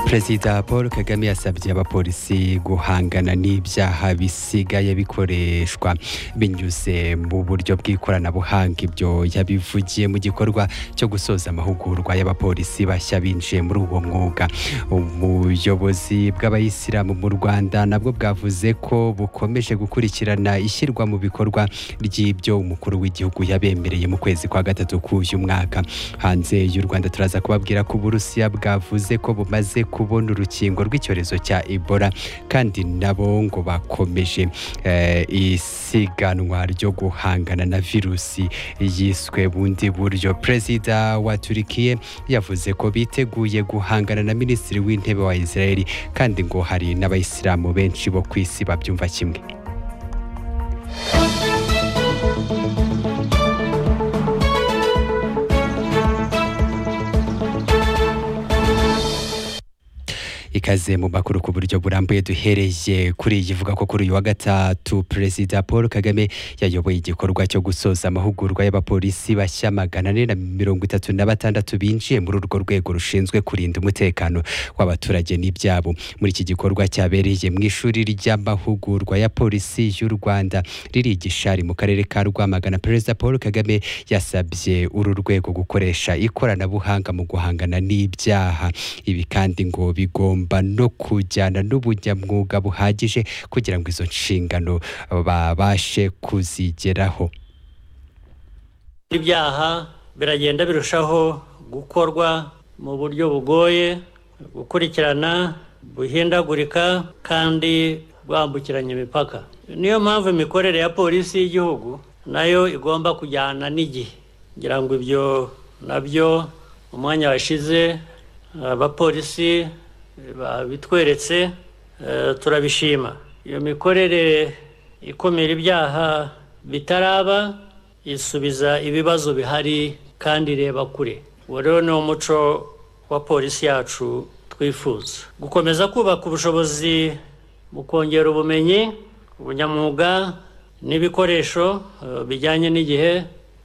perezida paul kagame yasabye abapolisi guhangana n'ibyaha bisigaye bikoreshwa binyuze mu buryo bw'ikoranabuhanga ibyo yabivugiye mu gikorwa cyo gusoza amahugurwa y'abapolisi bashya binjiye muri uwo mwuga ubuyobozi bw'abayisilamu mu rwanda nabwo bwavuze ko bukomeje gukurikirana ishyirwa mu bikorwa ry'ibyo umukuru w'igihugu yabemereye mu kwezi kwa gatatu k'uyu mwaka hanze y'u rwanda turaza kubabwira ko uburusiya bwavuze ko bumaze kubona urukingo rw'icyorezo cya ebola kandi nabo ngo bakomeje isiganwa ryo guhangana na virusi yiswe bundi buryo perezida wa turikiye yavuze ko biteguye guhangana na minisitiri w'intebe wa israeli kandi ngo hari n'abayisilamu benshi bo ku isi babyumva kimwe ikaze mu makuru ku buryo burambuye duhereye kuri iyi ivuga ko kuri uyu wa gatatu perezida paul kagame yayoboye igikorwa cyo gusoza amahugurwa y'abapolisi bashya magana ane na mirongo itatu na batandatu binjiye muri urwo rwego rushinzwe kurinda umutekano w'abaturage n'ibyabo muri iki gikorwa cyabereye mu ishuri ry'amahugurwa ya polisi y'u rwanda riri igishari mu karere ka rwamagana perezida paul kagame yasabye uru rwego gukoresha ikoranabuhanga mu guhangana n'ibyaha ibi kandi ngo bigomba no kujyana n'ubunyamwuga buhagije kugira ngo izo nshingano babashe kuzigeraho ibyaha biragenda birushaho gukorwa mu buryo bugoye gukurikirana buhindagurika kandi bwambukiranya imipaka niyo mpamvu imikorere ya polisi y'igihugu nayo igomba kujyana n'igihe kugira ngo ibyo nabyo umwanya washize abapolisi babitweretse turabishima iyo mikorere ikumira ibyaha bitaraba isubiza ibibazo bihari kandi ireba kure uwo rero ni umuco wa polisi yacu twifuza gukomeza kubaka ubushobozi mu kongera ubumenyi ubunyamwuga n'ibikoresho bijyanye n'igihe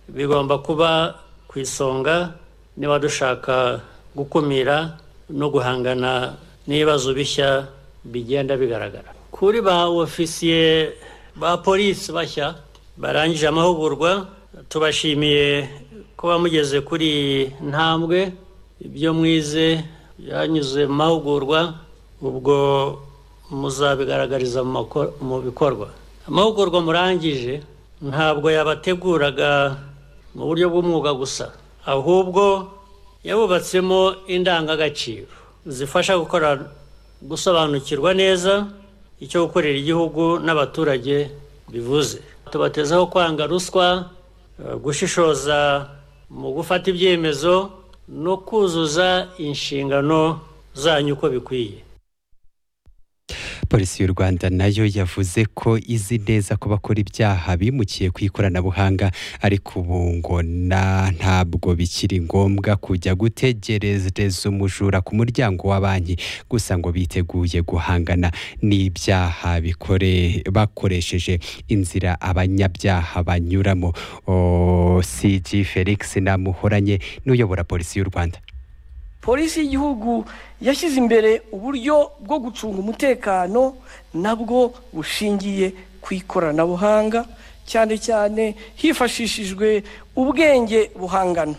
bigomba kuba ku isonga niba dushaka gukumira no guhangana n'ibibazo bishya bigenda bigaragara kuri ba ofisiye ba polisi bashya barangije amahugurwa tubashimiye kuba mugeze kuri iyi ntambwe ibyo mwize byanyuze mu mahugurwa ubwo muzabigaragariza mu bikorwa amahugurwa murangije ntabwo yabateguraga mu buryo bw'umwuga gusa ahubwo yabubatsemo indangagaciro zifasha gukora gusobanukirwa neza icyo gukorera igihugu n'abaturage bivuze tubatezaho kwanga ruswa gushishoza mu gufata ibyemezo no kuzuza inshingano zanyu uko bikwiye polisi y'u rwanda nayo yavuze ko izi neza ko bakora ibyaha bimukiye ku ikoranabuhanga ariko ubu ngo ntabwo bikiri ngombwa kujya gutegerereza umujura ku muryango wa banki gusa ngo biteguye guhangana n'ibyaha bakoresheje inzira abanyabyaha banyuramo cg felix namuhoranye n'uyobora polisi y'u rwanda polisi y'igihugu yashyize imbere uburyo bwo gucunga umutekano nabwo bushingiye ku ikoranabuhanga cyane cyane hifashishijwe ubwenge buhangano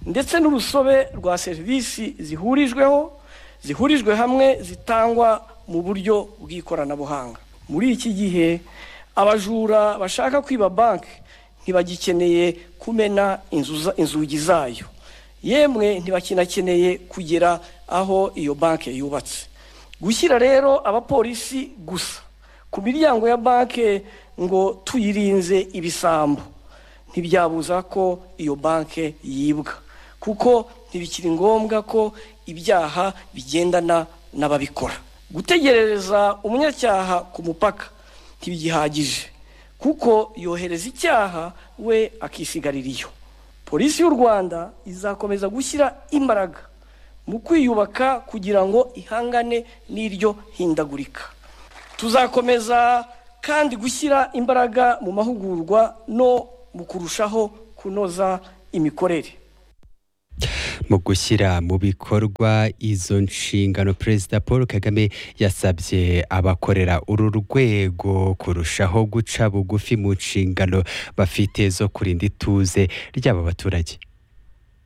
ndetse n'urusobe rwa serivisi zihurijweho zihurijwe hamwe zitangwa mu buryo bw'ikoranabuhanga muri iki gihe abajura bashaka kwiba banki ntibagikeneye kumena inzugi zayo yemwe ntibakinakeneye kugera aho iyo banki yubatse gushyira rero abapolisi gusa ku miryango ya banki ngo tuyirinze ibisambo ntibyabuza ko iyo banki yibwa kuko ntibikiri ngombwa ko ibyaha bigendana n'ababikora gutegerereza umunyacyaha ku mupaka ntibigihagije kuko yohereza icyaha we akisigarira iyo polisi y'u rwanda izakomeza gushyira imbaraga mu kwiyubaka kugira ngo ihangane n'iryo hindagurika tuzakomeza kandi gushyira imbaraga mu mahugurwa no mu kurushaho kunoza imikorere mu gushyira mu bikorwa izo nshingano perezida paul kagame yasabye abakorera uru rwego kurushaho guca bugufi mu nshingano bafite zo kurinda ituze ry'aba baturage